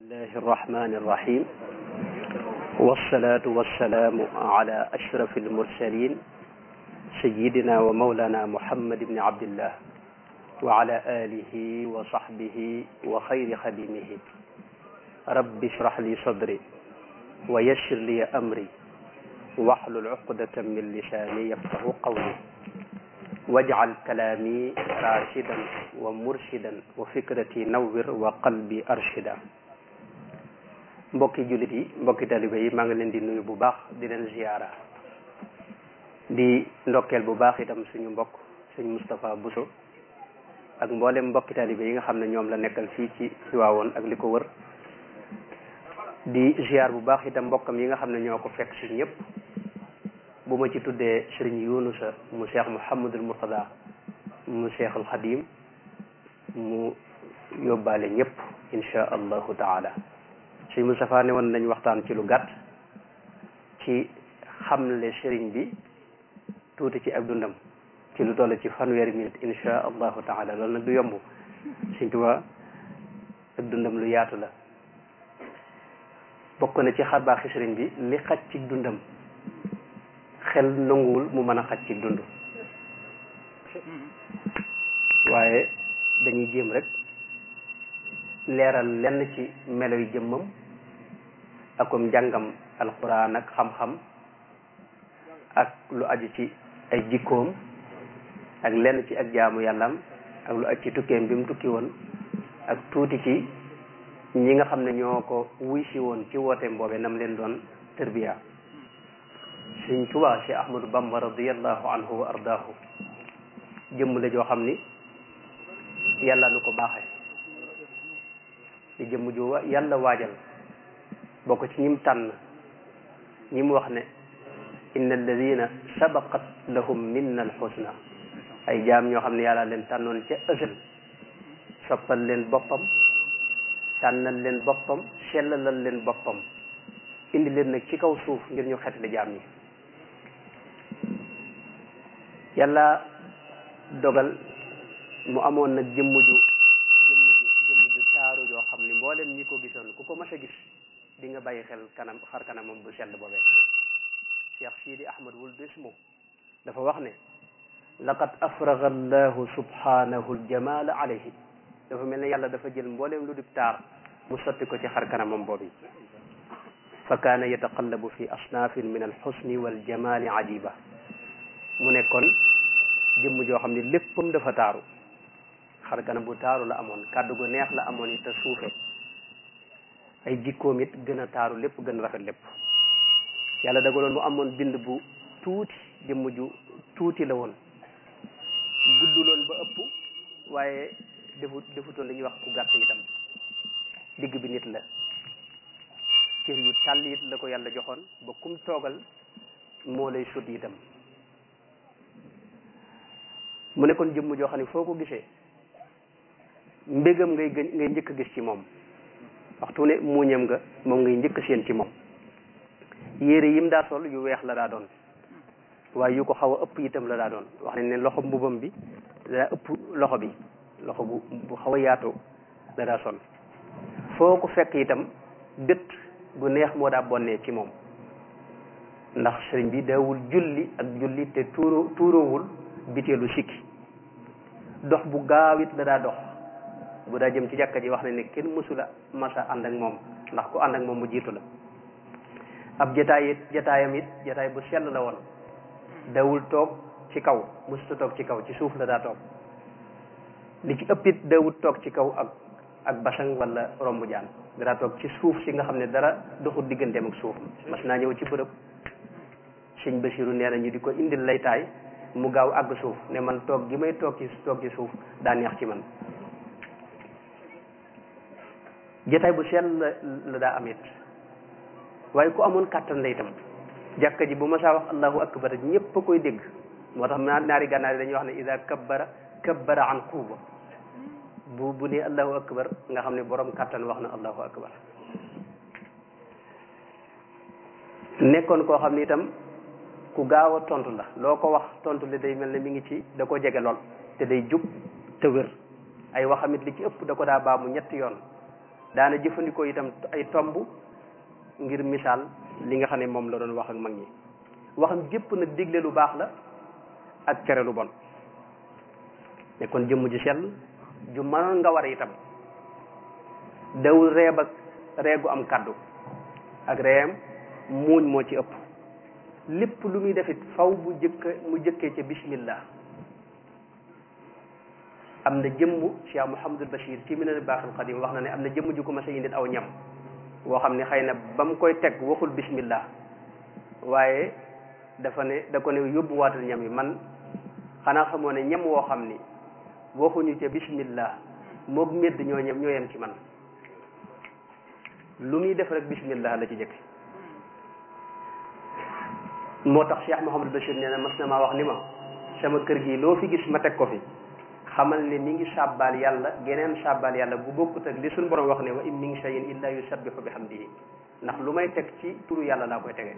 الله الرحمن الرحيم والصلاة والسلام على أشرف المرسلين سيدنا ومولانا محمد بن عبد الله وعلى آله وصحبه وخير خديمه رب اشرح لي صدري ويسر لي أمري واحلل عقدة من لساني يفقه قولي واجعل كلامي راشدا ومرشدا وفكرتي نور وقلبي أرشدا mbokki jullit yi mbokki taliba yi maa ngi leen di nuyu bu baax di leen ziyaara di ndokkeel bu baax itam suñu mbokk sëñ Moustapha Bousso ak mboolem mbokki taliba yi nga xam ne ñoom la nekkal fii ci Tiwaawoon ak li ko wër di ziyaar bu baax itam mbokkam yi nga xam ne ñoo ko fekk si ñëpp bu ma ci tuddee sëriñ Yunusa mu Cheikh Mouhamadul Murtada mu Cheikhul Xadim mu yóbbaale ñëpp insha allahu taala sëñ Moustapha ne woon nañ waxtaan ci lu gàtt ci xamle sëriñ bi tuuti ci ak dundam ci lu toll ci fanweeri minute insha allahu taala loolu nag du yomb sëñ Tuubaa ak dundam lu yaatu la bokk na ci xarbaaxi sëriñ bi li xaj ci dundam xel nanguwul mu mën a xaj ci dund waaye dañuy jéem rek leeral lenn ci melo yi jëmmam akum njàngam alquran ak xam-xam ak lu aju ci ay jikkoom ak lenn ci ak jaamu yàllam ak lu aju ci tukkeem bi mu tukki woon ak tuuti ci ñi nga xam ne ñoo ko wuy si woon ci wooteem boobe nam leen doon tërbiya sëñ Tuubaa Cheikh Ahmadou Bamba radiallahu anhu wa ardaahu jëmm la joo xam ni yàlla nu ko baaxee di jëmm ju yàlla waajal bokk ci ñim tànn ñim wax ne inna alladina sabaqat lahum minna alxusna ay jaam ñoo xam ne yàlla leen tànnoon ca ësël soppal leen boppam tànnal leen boppam sellalal leen boppam indi leen nag ci kaw suuf ngir ñu xetli jaam ñi yàlla dogal mu amoon nag jëmm ju jëmm ju jëmm ju taaru joo xam ni mboolem ñi ko gisoon ku ko mas a gis di nga bàyyi xel kanam xar kanamam bu sell boobee Cheikh Sidi Ahmad wul desmo dafa wax ne laqad afraga allahu subhanahu aljamala alayhi dafa mel ne yàlla dafa jël mboolem lu dib taar mu sotti ko ci xar kanamam boobu fa kaana yataqallabu fi asnaafin min alxusni waljamali ajiba mu nekkoon jëmm joo xam ne léppam dafa taaru xar kanam bu taaru la amoon kàddu gu neex la amoon it te suufe ay jikkoom it gën a taaru lépp gën a rafet lépp yàlla dagaloon mu amoon bind bu tuuti jëmm ju tuuti la woon gudduloon ba ëpp waaye defu defutoon li ñuy wax ku gàtt itam digg bi nit la cër yu tàll it la ko yàlla joxoon ba kum toogal moo lay sut itam mu nekkoon jëmm joo xam ne foo ko gisee mbégam ngay gën ngay njëkk a gis ci moom waxtu ne muuñam nga moom ngay njëkk seen ci moom yére yim daa sol yu weex la daa doon waaye yu ko xaw a ëpp itam la daa doon wax nañ ne loxo mbubam bi daa ëpp loxo bi loxo bu bu xaw a yaatu la daa sol foo ko fekk itam dët gu neex moo daa bonnee ci moom ndax sëriñ bi daawul julli ak julli te tuuro tuuroowul biteelu sikki dox bu gaaw it la daa dox bu daa jëm ci jàkka ji wax ne ne kenn mësula masa ànd ak moom ndax ku ànd ak moom mu jiitu la ab jataay it jataayam it jataay bu sell la woon dawul toog ci kaw mësuta toog ci kaw ci suuf la daa toog li ci ëpp it dawul toog ci kaw ak ak basang wala rombu jaan daa toog ci suuf si nga xam ne dara doxul digganteem ak suuf mas naa ñëw ci bërëb sëñ Basiru nee na ñu di ko indil laytaay mu gaaw àgg suuf ne man toog gi may toog ci toog ci suuf daa neex ci man jataay bu sell la daa am it waaye ku amoon kàttan la itam jàkka ji bu ma saa wax allahu akbar ñëpp a koy dégg moo tax naari gànnaar yi dañuy wax ne ida kabbara kabbara an quwwa bu bu ne allahu akbar nga xam ne borom kàttan wax na allahu akbar nekkoon koo xam ne itam ku gaaw a tontu la loo ko wax tontu li day mel ne mi ngi ci da ko jege lool te day jub te wér ay waxamit li ci ëpp da ko daa baamu ñetti yoon daana jëfandikoo itam ay tomb ngir misaal li nga xam ne moom la doon wax ak mag ñi waxam gépp nag digle lu baax la ak tere lu bon ne kon jëmm ji sell ju mënoon nga war itam dawul reeb ak reegu am kaddu ak reeyam muuñ moo ci ëpp lépp lu muy defit faw bu jëkk mu jëkkee ca bismillah am na jëmm Cheikh Mouhamadul Bachir ci Minanul Baaxil Qadim wax na ne am na jëmm ju ko mas a indil aw ñam woo xam ne xëy na ba mu koy teg waxul bismillah waaye dafa ne da ko ne yóbbuwaatal ñam yi man xanaa xamoo ne ñam woo xam ni waxuñu ca bismillah moog medd ñoo ñem ñoo yem ci man lu muy def rek bismillah la ci jëkk moo tax Cheikh Mouhamadul Bachir nee na mas na maa wax ni ma sama kër gi loo fi gis ma teg ko fi xamal ne mi ngi sàbbaal yàlla geneen sàbbaal yàlla bu bokkut ak li suñu borom wax ne wa in min shay'in illa yusabbihu bihamdihi ndax lu may teg ci turu yàlla laa koy tegee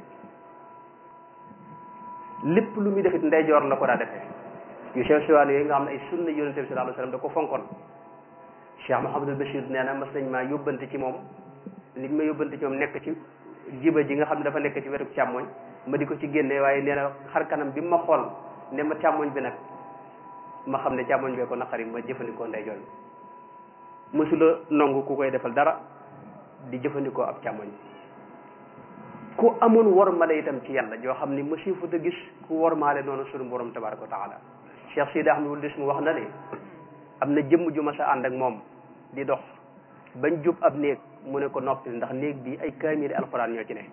lépp lu muy defit ndeyjoor la ko daa defee yu sew sewaan yooyu nga xam ne ay sunna yonente bi sallallahu alayhi wasallam da ko fonkoon Cheikh Mouhamadul Bachir nee na mas nañ maa yóbbante ci moom li ma yóbbante ci moom nekk ci jiba ji nga xam ne dafa nekk ci wetu càmmoñ ma di ko ci génne waaye nee na xar kanam bi ma xool ne ma càmmoñ bi nag ma xam ne càmmoñ bee ko naqari ma jëfandikoo ndeyjoor bi mësula nongu ku koy defal dara di jëfandikoo ab càmmoñ ku amoon wormale itam ci yàlla joo xam ni mësifu te gis ku wormaale noonu sunu borom tabaraka wa taala Cheikh Sidi Ahmadul Dis mu wax na ne am na jëmm ju ma sa ànd ak moom di dox bañ jub ab néeg mu ne ko noppi ndax néeg bi ay kaamiri alxuraan ñoo ci ne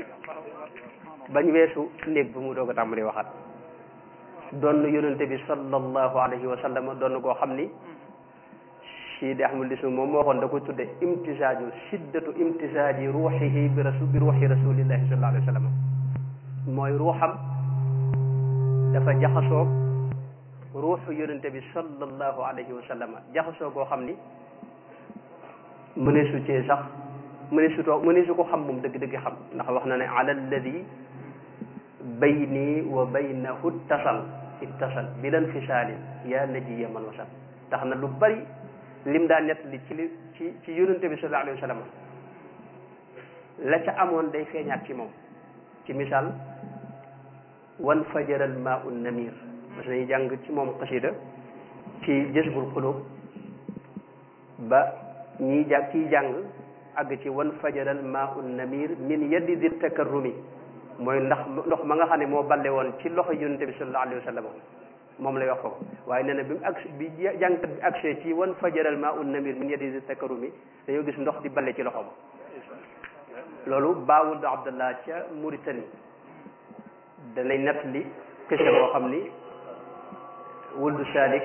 bañ weesu néeg bi mu doog a tàmbali waxat doon yonente bi sallallahu alayhi wa sallam doon koo xam ni Sidi Ahmad Dis moom moo waxoon da ko tudde imtisaaju shiddatu imtisaaji ruuxihi bi rasul bi ruuxi rasulillahi sallallahu alayhi wa sallam mooy ruuxam dafa jaxasoo ruuxu yonente bi sallallahu alayhi wa sallam jaxasoo koo xam ni mëneesu cee sax mëneesu too mëneesu ko xam moom dëgg-dëgg xam ndax wax na ne ala alladi bayni wa baynahu tasal ittasal bilan fisaalin yaa najiya man wasal tax na lu bari lim daa nett li ci li ci ci yonente bi sallallahu alayhi wa sallam la ca amoon day feeñaat ci moom ci misaal wan fajaral maa un namir parce que dañuy jàng ci moom xasida ci jësbul xulub ba ñiy jàng ciy jàng àgg ci wan fajaral maa un namir min yaddi di takarrumi mooy ndax ndox ma nga xam ne moo balle woon ci loxo yonente bi sallallahu alayhi wa sallam moom lay wax foofu waaye nee na bi mu agsi bi jàngkat bi agsee ci wan fajaral maa un namir min yaddi di takarrumi dañoo gis ndox di balle ci loxoom loolu baawul abdallah ca Mauritanie danay nett li kese boo xam ni wuldu salik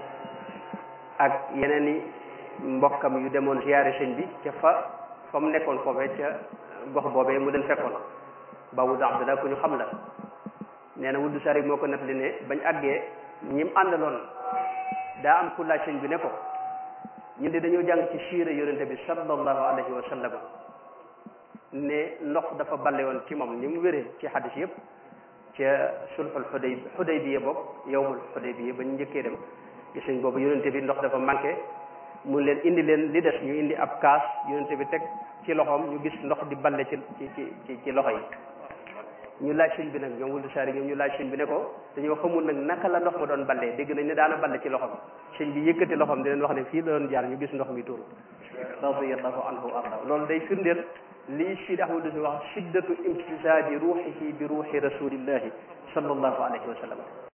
ak yeneen i mbokkam yu demoon ziyaare sëñ bi ca fa fa mu nekkoon foofee ca gox boobee mu leen fekkoon ba wuldu abdallah ku ñu xam la nee na wuldu salik moo ko nett li ne bañ àggee ñim àndaloon daa am ku laaj sëñ bi ne ko ñun de dañoo jàng ci siira yonente bi sallallahu alayhi wa sallam ne ndox dafa balle woon ci moom ni mu wéree ci xadis yëpp ca sulxul xuday xudaybiya boobu yowmul xudaybiya ba ñu njëkkee dem gis nañ boobu yonente bi ndox dafa manqué mun leen indi leen li des ñu indi ab kaas yonente bi teg ci loxoom ñu gis ndox di balle ci ci ci ci loxo yi ñu laaj sëñ bi nag ñoom wuldu saari ñoom ñu laaj sëñ bi ne ko dañoo xamul nag naka la ndox ma doon ballee dégg nañ ne daana balle ci loxom sëñ bi yëkkati loxom di leen wax ne fii la doon jaar ñu gis ndox mi tuuru radiyallahu anhu arda loolu day firndeel lii Sidi Ahmad di wax shiddatu imtisaaji ruuxihi bi ruuxi rasulillahi sallallahu alayhi wa sallam